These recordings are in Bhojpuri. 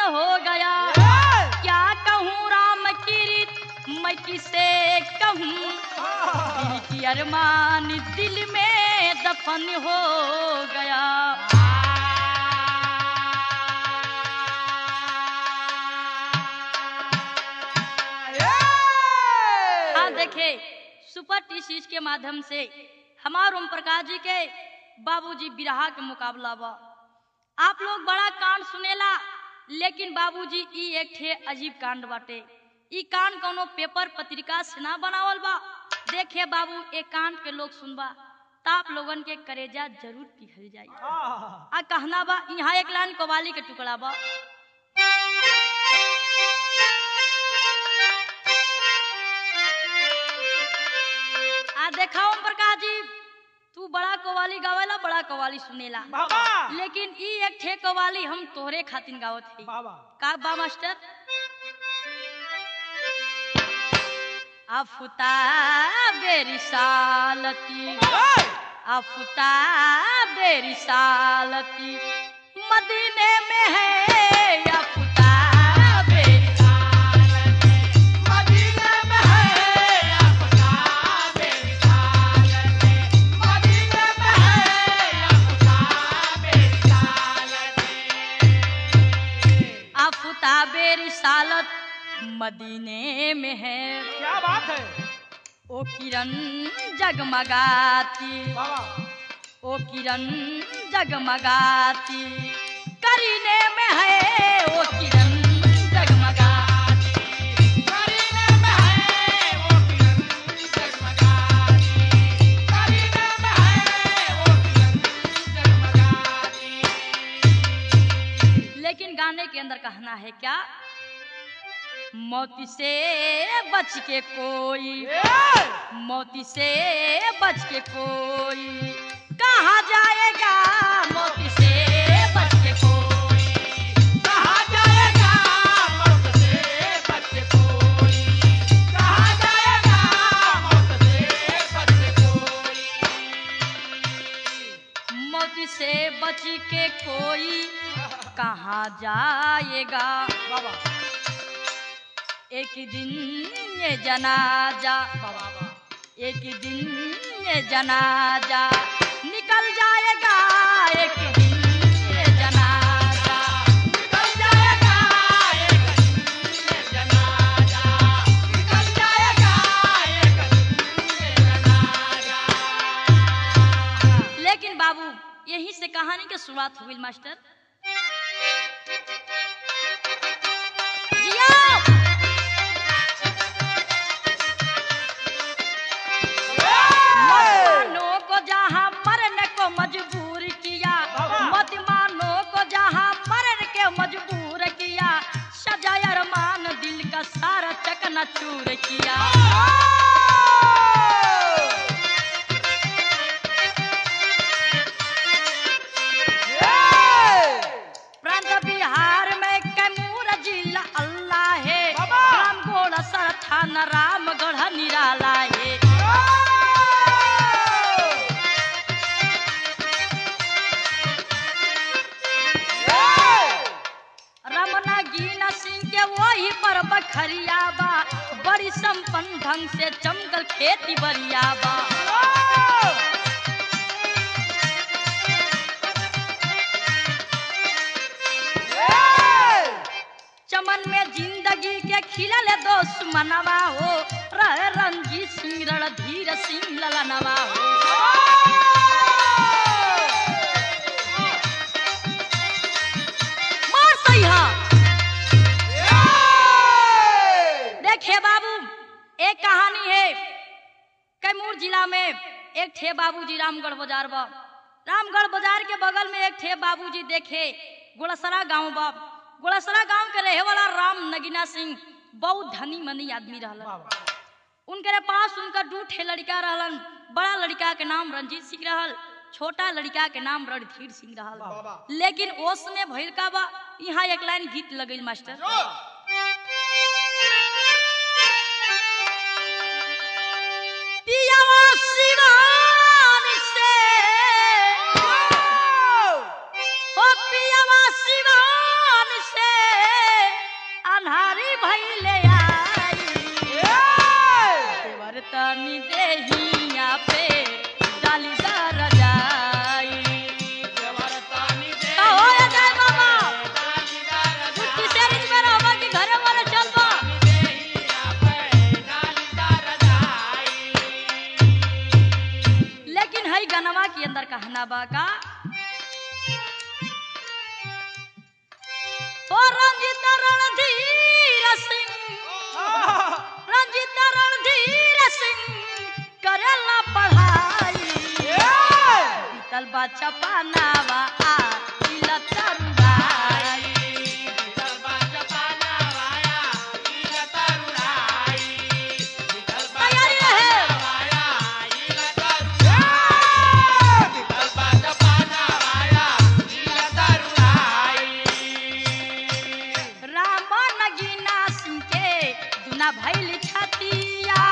दफन हो गया क्या कहूँ राम की रीत मैं किसे कहूँ दिल की अरमान दिल में दफन हो गया हाँ देखे सुपर टी सीरीज के माध्यम से हमार ओम प्रकाश जी के बाबूजी बिरहा के मुकाबला बा आप लोग बड़ा कांड सुनेला लेकिन बाबूजी ई एक ठे अजीब कांड बाटे ई कांड कोनो पेपर पत्रिका से ना बनावल बा देखे बाबू एक कांड के लोग सुनबा त आप लोगन के करेजा जरूर पिघल जाई आ कहना बा यहाँ एक लाइन कवाली के टुकड़ा बा आ देखा ओम प्रकाश जी तू बड़ा कवाली गावेला बड़ा कवाली सुनेला बाबा लेकिन ई एक ठे कवाली हम तोहरे खातिर गावत हई बाबा का बा मास्टर आफताब रिसालती आफताब रिसालती मदीने में है आफताब रिसालती मदीने में है अफताब रिसालत मदीने में है अफताब रिसालत आफताब रिसालत मदीने में है क्या बात है ओ किरण जगमगाती बाबा ओ किरण जगमगाती करीने में है ओ किरण जगमगाती करीने में है वो किरण जगमगाती करीने में है वो किरण जगमगाती लेकिन गाने के अंदर कहना है क्या मौती से बच के कोई मौती से बच के कोई कहा जाएगा मौती से बच के कोई कहा जाएगा मौत से बच कोई कहा जाएगा मौत से बच कोई मौत से बच के कोई कहाँ जाएगा बाबा एक दिन ये जनाजा बाबा एक दिन ये जनाजा निकल जाएगा एक दिन ये जनाजा निकल जाएगा एक दिन ये जनाजा निकल जाएगा एक दिन ये जनाजा लेकिन बाबू यहीं से कहानी की शुरुआत हुई मास्टर जियो मुसलमानों को जहाँ मरने को मजबूर किया बाबा। मुसलमानों को जहाँ मरने के मजबूर किया सजा अरमान दिल का सारा चकना चूर किया प्रांत बिहार में कैमूर जिला अल्लाह है बाबा। राम घोड़ा सर थाना रामगढ़ निराला है रमना गीना सिंह के वही पर बखरिया बा बड़ी संपन्न ढंग से चमकल खेती बरिया बा चमन में जिंदगी के खिलल दोस्त मनवा हो रह रंजीत सिंह रणधीर सिंह ललनवा हो मार सही हा देखिए बाबू एक कहानी है कैमूर जिला में एक ठे बाबूजी रामगढ़ बाजार बा रामगढ़ बाजार के बगल में एक ठे बाबूजी देखे गोड़सरा गांव बा गोड़सरा गांव के रहे वाला राम नगीना सिंह बहुत धनी मनी आदमी रहलन उनके पास उनका दू ठे लड़का रहलन बड़ा लड़का के नाम रंजीत सिंह रहल छोटा लड़का के नाम रणधीर सिंह रहल लेकिन ओस में भइल का बा यहाँ एक लाइन गीत लगल मास्टर पियावा सिवान से ओ पियावा सिवान से कहना बा का ओ रंजित रणधीर सिंह रंजित रणधीर सिंह करेला पढ़ाई बीतल बा चपानावा आ इला तरुराई तैयारी रहे राम नगीना सिंह के दुना भैल छतिया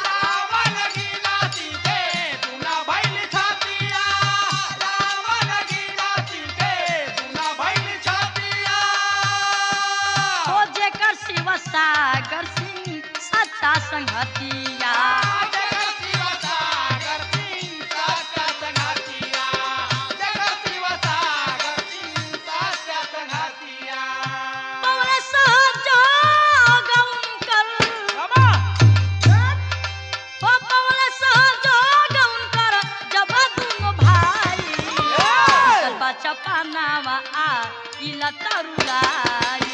ओ जेकर शिव सागर सिंह सच्चा संगतिया पवन सहजो गौनकर ओ पवन सहजो गौनकर जब दुनो भाई चल बा चपानावा आ इला तरुराई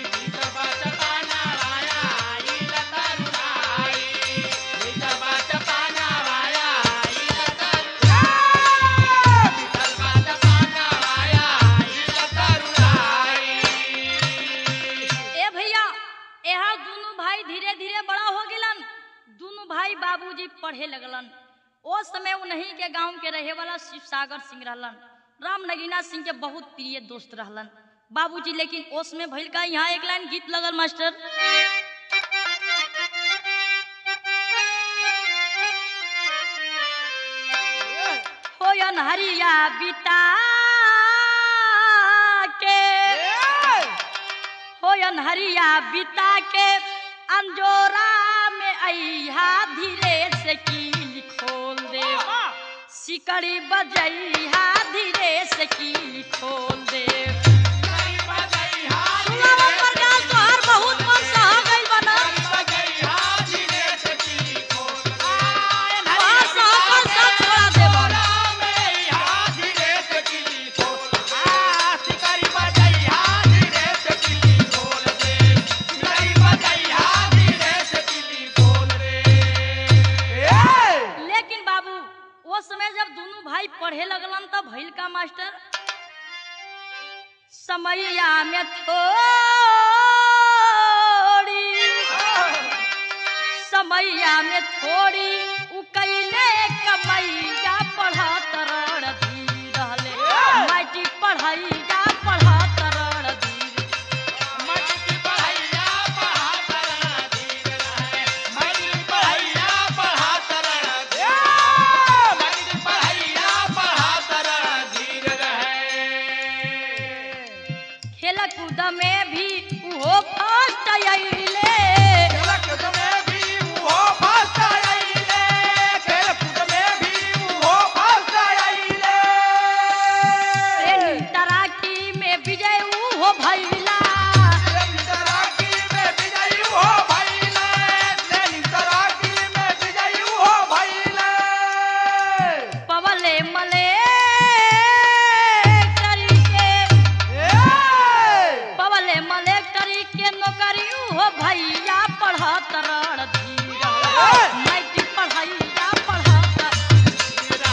ए भैया यहाँ दोनों भाई धीरे धीरे बड़ा हो गिलन दोनों भाई बाबूजी पढ़े लगलन ओ समय उन्हीं के गांव के रहे वाला शिव सागर सिंह रहलन राम नगीना सिंह के बहुत प्रिय दोस्त रहलन बाबूजी लेकिन ओस में भइल का यहाँ एक लाइन गीत लगल मास्टर हो हरिया बिता के होयन हरिया बिता के अंजोरा में अइहा धीरे से कील खोल दे सिकड़ी बजइहा धीरे से कील खोल दे सुनावा प्रकाश तोहर बहुत मन सह गइल बना तोहर सहकल सब छोड़ा देबन लेकिन बाबू वो समय जब दोनों भाई पढ़े लगलन तब भइल का मास्टर समैया में थोड़ी समैया में थोड़ी उ कैले कमैया पढ़त रणधीर रहले मैट्रिक पढ़ैया पढ़त रणधीर खेल कूद में भी उहो फर्स्ट अइले ट्रेनिंग तराकी में विजय उहो भइला पवले मले करी के पवले मले करी के नौकरी उहो भैया पढ़त रणधीर मैट्रिक पढ़ैया पढ़त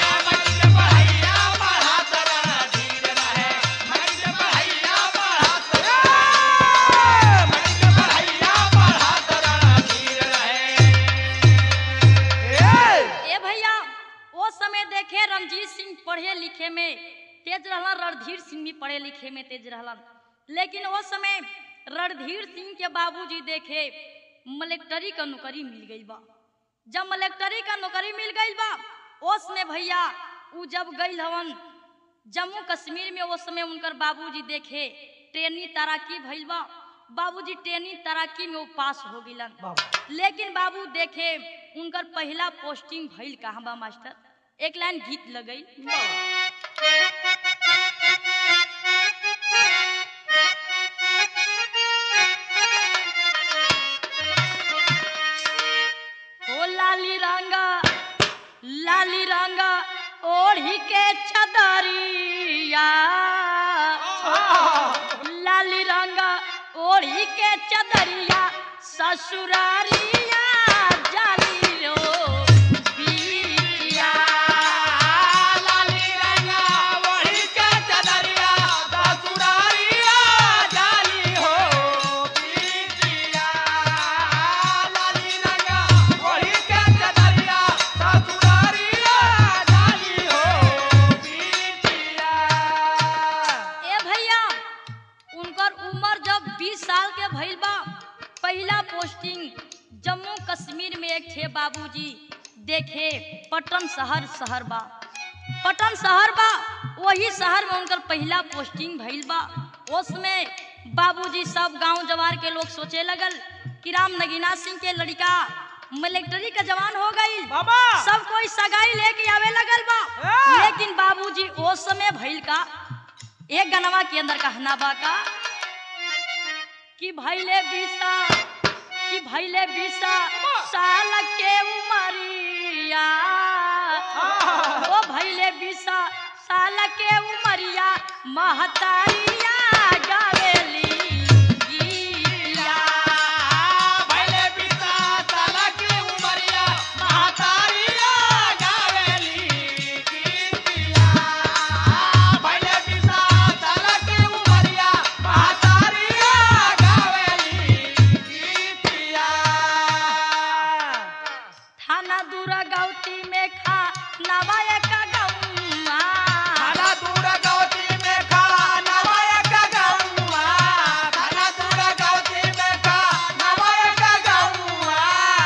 ए भैया वो समय देखे रणजीत सिंह पढ़े लिखे में तेज रहलन रणधीर सिंह भी पढ़े लिखे में तेज रहलन लेकिन वो समय रणधीर सिंह के बाबूजी देखे मलेक्टरी का नौकरी मिल गई बा जब मलेक्टरी का नौकरी मिल गई बा ओस में भैया उ जब गई हवन जम्मू कश्मीर में उस समय उनकर बाबूजी देखे ट्रेनी तैराकी भइल बा बाबूजी ट्रेनी तैराकी में वो पास हो गिलन लेकिन बाबू देखे उनकर पहला पोस्टिंग भइल कहाँ बा मास्टर एक लाइन गीत लगई हो लाली रंगा लाली रंगा ओढ़ी के चा ओढ़ी के चदरिया ससुरारिया जाली रो बिटिया लाली रंगा वही के चदरिया ससुरारिया जाली हो बिटिया लाली रंगा वही के चदरिया ससुरारिया जाली हो बिटिया ए भैया उनकर उम्र जब 20 साल के भइल बा पहला पोस्टिंग जम्मू कश्मीर में एक थे बाबूजी देखे पटन शहर शहर बा पटन शहर बा वही शहर में उनकर पहला पोस्टिंग भइल बा उसमें बाबूजी सब गांव जवार के लोग सोचे लगल कि राम नगीना सिंह के लड़का मिलिट्री का जवान हो गई बाबा सब कोई सगाई लेके आवे लगल बा ए! लेकिन बाबूजी ओ समय भइल का एक गनवा के अंदर कहना बा का कि भइले बीसा कि भइले बीसा साल के उमरिया ओ भइले बीसा साल के उमरिया महतारिया गावेली गीतिया। भैले पिता साला की उमरिया महतारिया गावेली गीतिया भैले पिता साला की उमरिया महतारिया गावेली गीतिया थाना दूरा गौती में खा नवाया का गौआ खाना दूर गौती में खा नवाया का गौआ खाना दूर गौती में खा नवाया का गौआ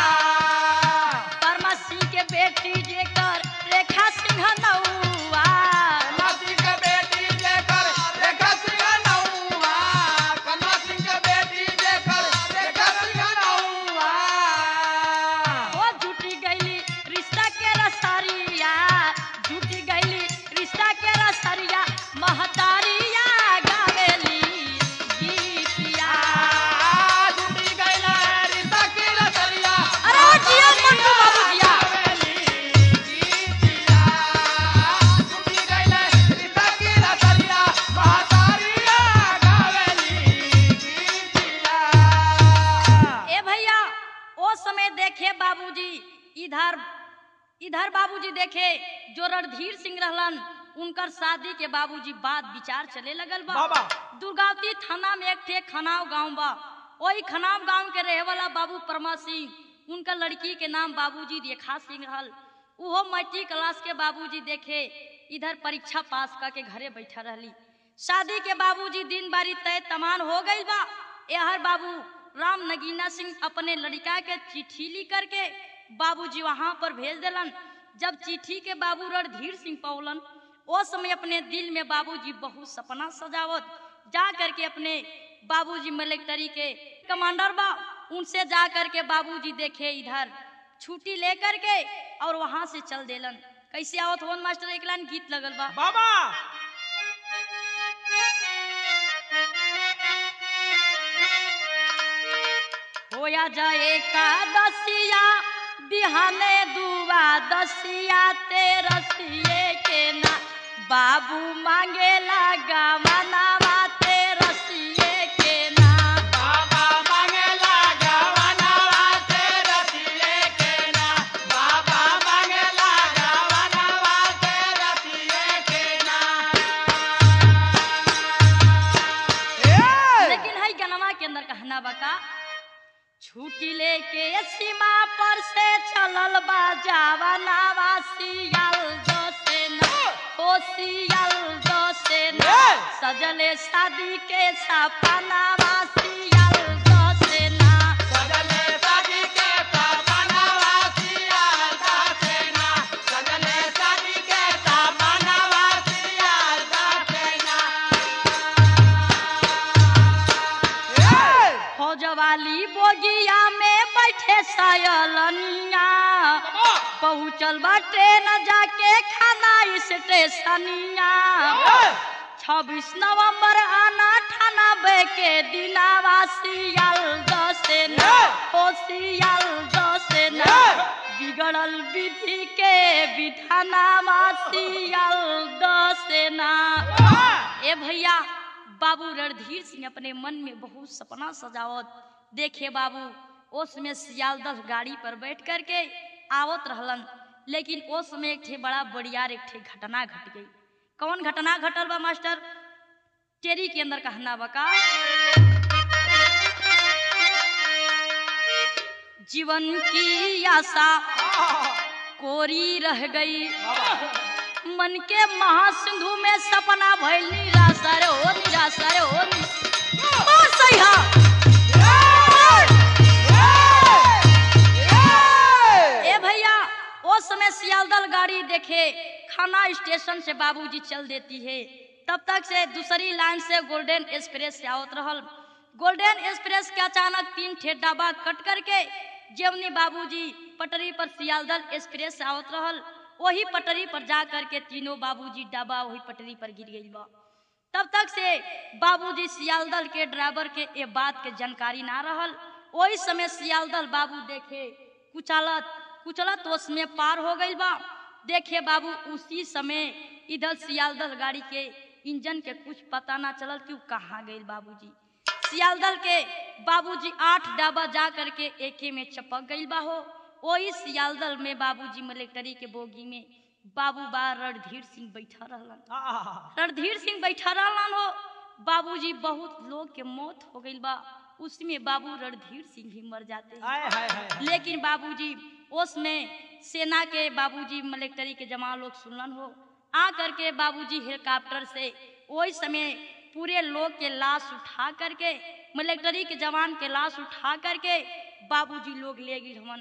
परमा सिंह के बेटी जेकर रेखा सिंह नौआ कन्हा सिंह के बेटी जेकर रेखा सिंह नौआ कन्हा सिंह के बेटी जेकर रेखा सिंह नौआ ओ झूठी गईली रिश्ता के रसरिया झूठी गईली रिश्ता के रसरिया महतारिया गावेली गीतिया झूठी गइला रिश्ता की रसरिया अरे ओ जिया मंटू बाबू जिया गावेली गीतिया झूठी गइला रिश्ता की रसरिया महतारिया गावेली गीतिया ए भैया ओ समय देखे बाबूजी इधर इधर बाबूजी देखे जो रणधीर सिंह रहलन उनकर शादी के बाबूजी बात विचार चले लगल बा बाबा दुर्गावती थाना में एक ठे खनाव गांव बा वही खनाव गांव के रहे वाला बाबू परमा सिंह उनका लड़की के नाम बाबूजी रेखा सिंह रहल उहो मैट्रिक क्लास के बाबूजी देखे इधर परीक्षा पास करके घरे बैठा रहली शादी के बाबूजी दिन बारी तय तमाम हो गई बा एहर बाबू राम नगीना सिंह अपने लड़का के चिट्ठी लिख करके बाबूजी वहां पर भेज देलन जब चिट्ठी के बाबू रणधीर सिंह पौलन ओ समय अपने दिल में बाबूजी बहुत सपना सजावत जा करके अपने बाबूजी मिलिट्री के कमांडर बा उनसे जा करके बाबूजी देखे इधर छुट्टी लेकर के और वहां से चल देलन कैसे आवत होन मास्टर एक लाइन गीत लगल बा बाबा होया जाए का दसिया बिहाने दुआ दसिया तेरसिए के ना बाबू मांगे लगा मनावा तेरसिए के ना बाबा मांगेला जवानवा तेरा सिए के ना बाबा मांगेला जवानवा तेरा सिए के ना ए लेकिन हई गनवा के अंदर कहना बका छुट्टी लेके सीमा पर से चलल बा जावनावा सियाल दो से ना ओ सियाल दो से ना ए! सजले शादी के सपनावा सियाल दो से ना सजले शादी के सपनावा सियालदा सेना सजले शादी के सपनावा सियालदा सेना ए फौजवाली बोगिया में बैठे सायलनिया बाबा पहुँचल बा ट्रेन जाके खाना स्टेशनिया छब्बीस नवंबर आना ठाना बे के दिनावा सियाल दसे ना ओ सियाल दसे ना बिगड़ल विधि के विधानावा सियाल दसे ना ए भैया बाबू रणधीर सिंह अपने मन में बहुत सपना सजावत देखे बाबू ओस में सियालदह गाड़ी पर बैठ करके आवत रहलन लेकिन ओस में एक ठे बड़ा बड़ियार एक ठे घटना घट गई कौन घटना घटल बा मास्टर टेरी के अंदर कहना बका जीवन की आशा कोरी रह गई मन के महासिंधु में सपना भइल निराशा रे हो निराशा रे हो नि- ओ सही हा। ए भैया ओ समय सियालदल गाड़ी देखे खाना स्टेशन से बाबूजी चल देती है तब तक से दूसरी लाइन से गोल्डन एक्सप्रेस से आवत रहल गोल्डन एक्सप्रेस के अचानक तीन ठे डब्बा कट करके जेवनी बाबूजी पटरी पर सियालदल एक्सप्रेस से आवत रहल वही पटरी पर जा करके तीनों बाबूजी डब्बा वही पटरी पर गिर गई बा तब तक से बाबूजी सियालदल के ड्राइवर के ये बात के जानकारी ना रहल वही समय सियालदल बाबू देखे कुचलत कुचलत उसमें पार हो गई बा देखे बाबू उसी समय इधर सियालदल गाड़ी के इंजन के कुछ पता ना चलल कि उ कहाँ गई बाबूजी सियालदल के बाबूजी आठ डाबा जा करके एके में चपक गई बा हो वही सियालदल में बाबूजी मिलिट्री के बोगी में बाबू बा रणधीर सिंह बैठा रहलन रणधीर सिंह बैठा रहलन हो बाबूजी बहुत लोग के मौत हो गई बा उसमें बाबू रणधीर सिंह भी मर जाते हैं लेकिन बाबूजी उसमें सेना के बाबूजी मिलिट्री के जवान लोग सुनलन हो आ करके बाबूजी हेलीकॉप्टर से वही समय पूरे लोग के लाश उठा करके मिलिट्री के जवान के लाश उठा करके बाबूजी लोग ले गए हमन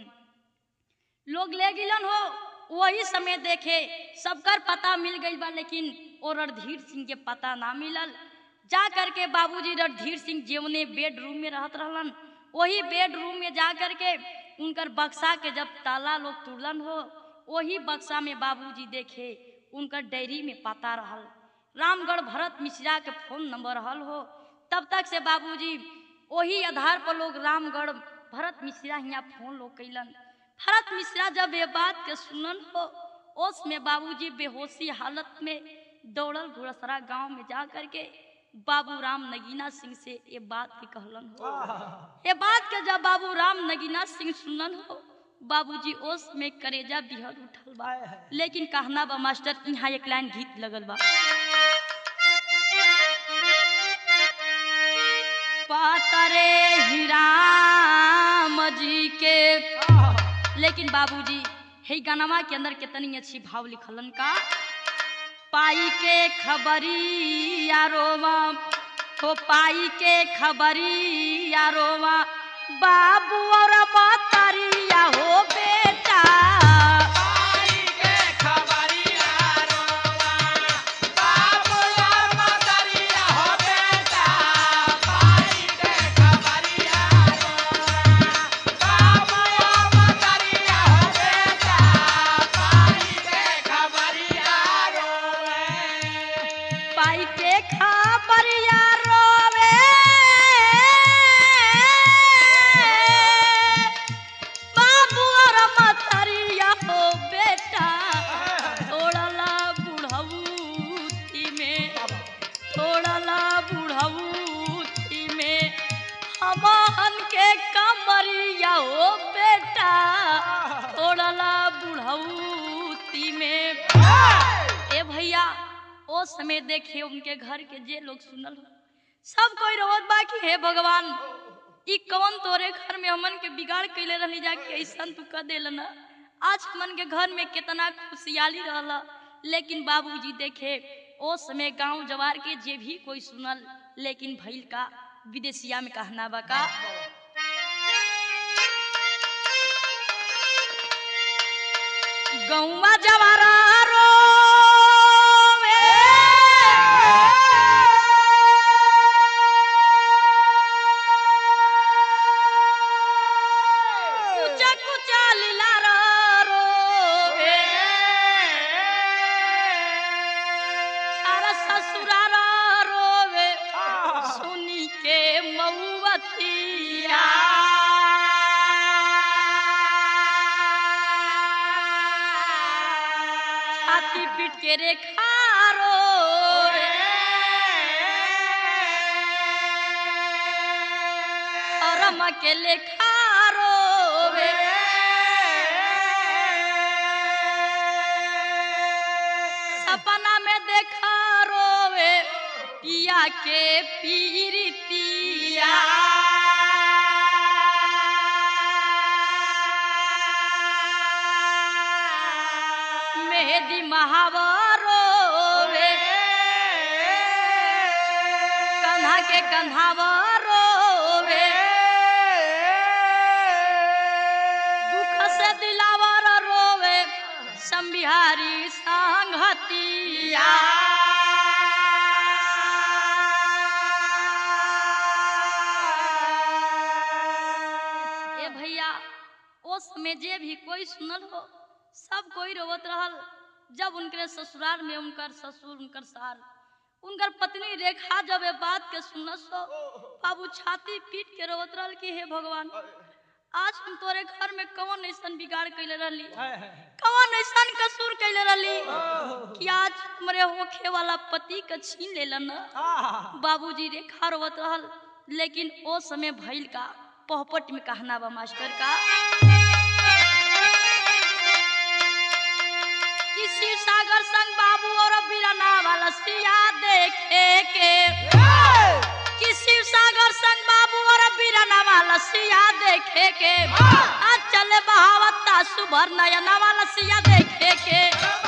लोग ले गिलन हो वही समय देखे सबकर पता मिल गई बा लेकिन ओ रणधीर सिंह के पता ना मिलल जा करके बाबूजी रणधीर सिंह जेवने बेडरूम में रहत रहलन वही बेडरूम में जा करके उनकर बक्सा के जब ताला लोग तुड़लन हो वही बक्सा में बाबूजी देखे उनकर डायरी में पता रहल रामगढ़ भरत मिश्रा के फोन नंबर रहल हो तब तक से बाबूजी वही आधार पर लोग रामगढ़ भरत मिश्रा हियाँ फोन लोग कैलन भरत मिश्रा जब ये बात के सुनन हो ओस में बाबूजी बेहोशी हालत में दौड़ल घुड़सरा गांव में जा करके बाबू राम नगीना सिंह से ये बात के कहलन हो ये बात के जब बाबू राम नगीना सिंह सुनन हो बाबूजी ओस में करेजा बिहर उठल बा लेकिन कहना बा मास्टर यहाँ एक लाइन गीत लगल बा पातरे ही राम जी के लेकिन बाबूजी हे गानवा के अंदर कितनी अच्छी भाव लिखलन का पाई के खबरी यारोवा हो पाई के खबरी यारोवा बाबू और मतरिया हो बेटा पाई के खबरिया रोवे बाबू और मतरिया हो बेटा थोड़ला बुढ़ऊती में थोड़ला बुढ़ऊती में हमन के कमरिया हो बेटा थोड़ला बुढ़ऊती में ए भैया ओ समय देखे उनके घर के जे लोग सुनल हो सब कोई रोवत बा कि हे भगवान ई कौन तोरे घर में हमन के बिगाड़ कैले रहली जाके ऐसन तू कर देल ना आज हमन के घर में कितना खुशहाली रहला लेकिन बाबूजी देखे ओ समय गांव जवार के जे भी कोई सुनल लेकिन भइल का विदेशिया में कहना बा का गौवा जवारा रोवे कुचा कुचा लीला रोवे सारा ससुरारा रोवे सुनी के मऊवतिया छाती पीट के रेखा रोवे गम के लेखा रोवे सपना में देखा रोवे पिया के पीरितिया मेहदी महावरोवे कन्हा के कन्हावरोवे दुख से दिलावर रोवे संबिहारी संगतिया ए भैया ओ समय जे भी कोई सुनल हो सब कोई रोवत रहल जब उनके ससुराल में उनकर ससुर उनकर सार उनकर पत्नी रेखा जब ये बात के सुनस हो बाबू छाती पीट के रोवत रहल कि हे भगवान आज हम तोरे घर में कौन ऐसन बिगाड़ कैले रहली कौन ऐसन कसूर कैले रहली कि आज हमरे होखे वाला पति के छीन लेलन बाबूजी रेखा रोवत रहल लेकिन ओ समय भइल का पहपट में कहना बा मास्टर का कि शिव सागर संग बाबू और बीराना वाला सिया देखे के कि शिव सागर संग बाबू और बीराना वाला सिया देखे के आज चले बहावता सुभर नयना वाला सिया देखे के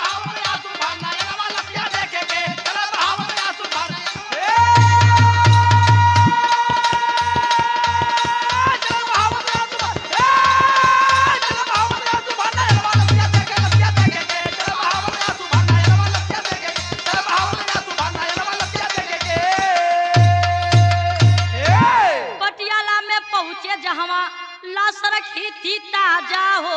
पटियाला में पहुंचे जहवा लाश रखी थी ताजा हो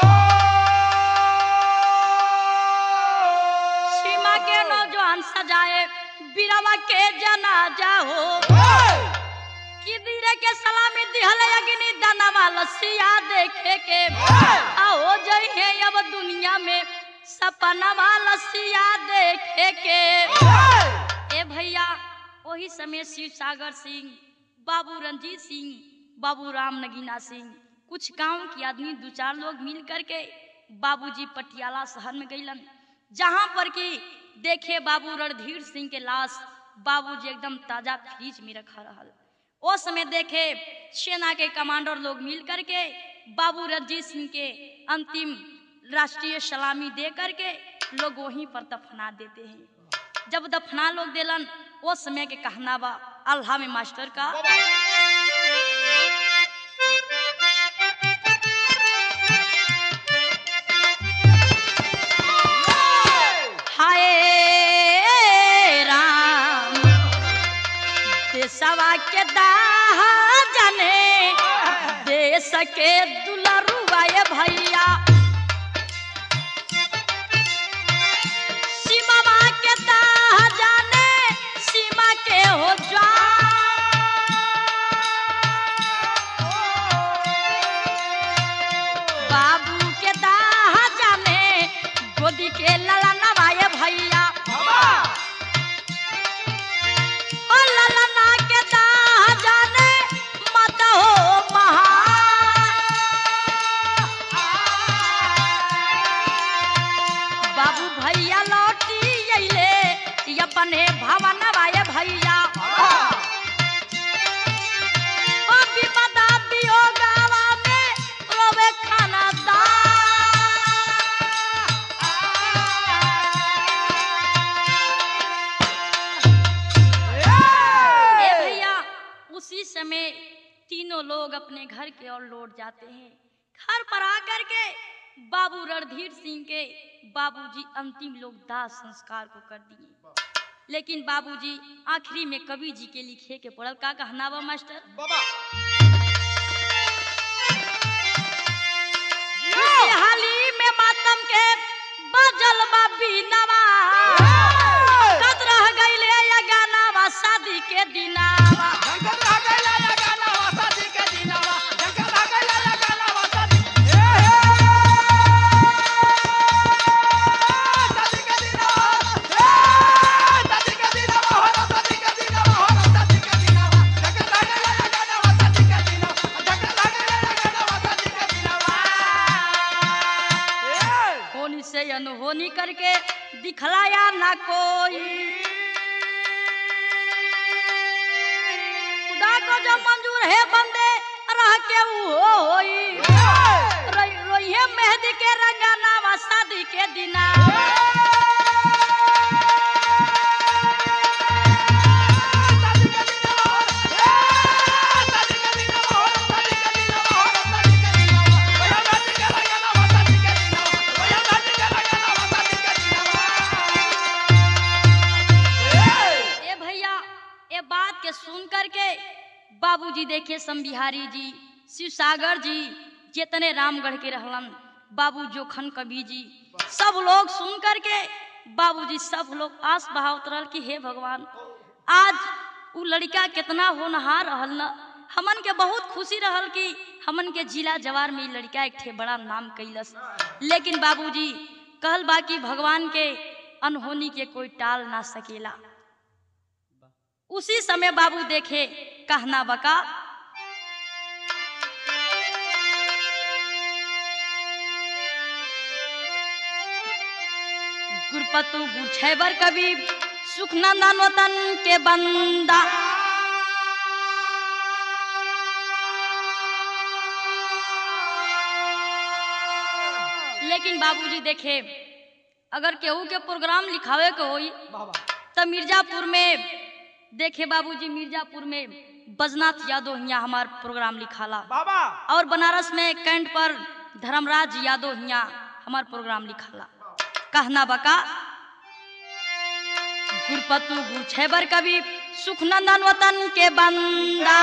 सीमा के नौजवान सजाए बीरवा के जनाजा हो कि दीरे के सलामी दिहल अग्नि दनवा लसिया देखे के आओ जई है अब दुनिया में सपनवा लसिया देखे के ए भैया वही समय शिव सागर सिंह बाबू रंजीत सिंह बाबू राम नगीना सिंह कुछ गांव के आदमी दो चार लोग मिल करके बाबूजी पटियाला शहर में गईलन जहां पर कि देखे बाबू रणधीर सिंह के लाश बाबूजी एकदम ताजा फ्रिज में रखा रहल ओ समय देखे सेना के कमांडर लोग मिल करके बाबू रंजीत सिंह के अंतिम राष्ट्रीय सलामी दे करके लोग वहीं पर दफना देते हैं जब दफना लोग देलन वो समय के कहना बा अल्लाह में मास्टर का हाय राम देशवा के दाह जाने देश के दुलरुआ ये भैया सीमा के दाह जाने सीमा के हो बाबू के दाह जाने गोदी के लला नवाए भैया ओ ललना के दाह जाने मत हो महा बाबू भैया लौटी अइले ई अपने भवन वाये भैया ओ विपदा वियोगावा में रोवे खाना ए भैया उसी समय तीनों लोग अपने घर के ओर लौट जाते हैं घर पर आकर के बाबू रणधीर सिंह के बाबूजी अंतिम लोग दाह संस्कार को कर दिए लेकिन बाबूजी आखिरी में कवि जी के लिखे के पड़ल का कहना बा मास्टर हाली में मातम के बजल बा बीनवा कद रह गइले या गानावा शादी के दिनावा अनहोनी करके दिखलाया ना कोई खुदा को जो मंजूर है बंदे रह के वो होई रोई रोइए मेहंदी के रंगा नामा शादी के दिना ए भैया ए बात के सुन करके बाबूजी देखे संबिहारी जी शिव सागर जी जितने रामगढ़ के रहलन बाबू जोखन कवि जी सब लोग सुन करके बाबूजी सब लोग आस बहावत रहल कि हे भगवान आज उ लड़का कितना होनहार रहल न हमन के बहुत खुशी रहल कि हमन के जिला जवार में इ लड़का एक ठे बड़ा नाम कैलस लेकिन बाबूजी कहल बा कि भगवान के अनहोनी के कोई टाल ना सकेला उसी समय बाबू देखे कहना बका गुरपतु गुरछैबर कवि सुखनंदन वतन के बंदा लेकिन बाबूजी देखे अगर केहू के प्रोग्राम लिखावे के होई तो मिर्जापुर में देखे बाबूजी मिर्जापुर में बजनाथ यादव हिया हमार प्रोग्राम लिखाला बाबा और बनारस में कैंट पर धर्मराज यादव हिया हमार प्रोग्राम लिखाला कहना बका गुरपतु गुरछेबर कवि सुखनंदन वतन के बंदा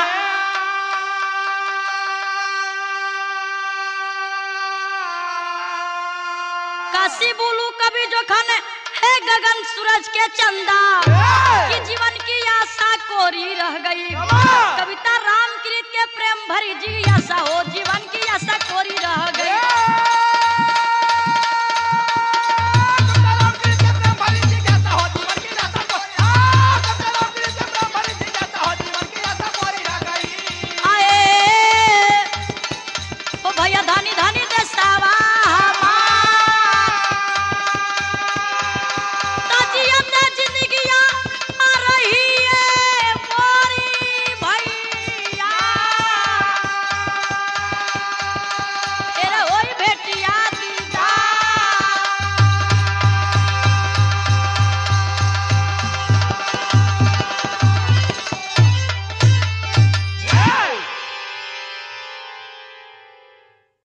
काशी बोलू कवि जोखन है गगन सूरज के चंदा कि जीवन की आशा कोरी रह गई कवि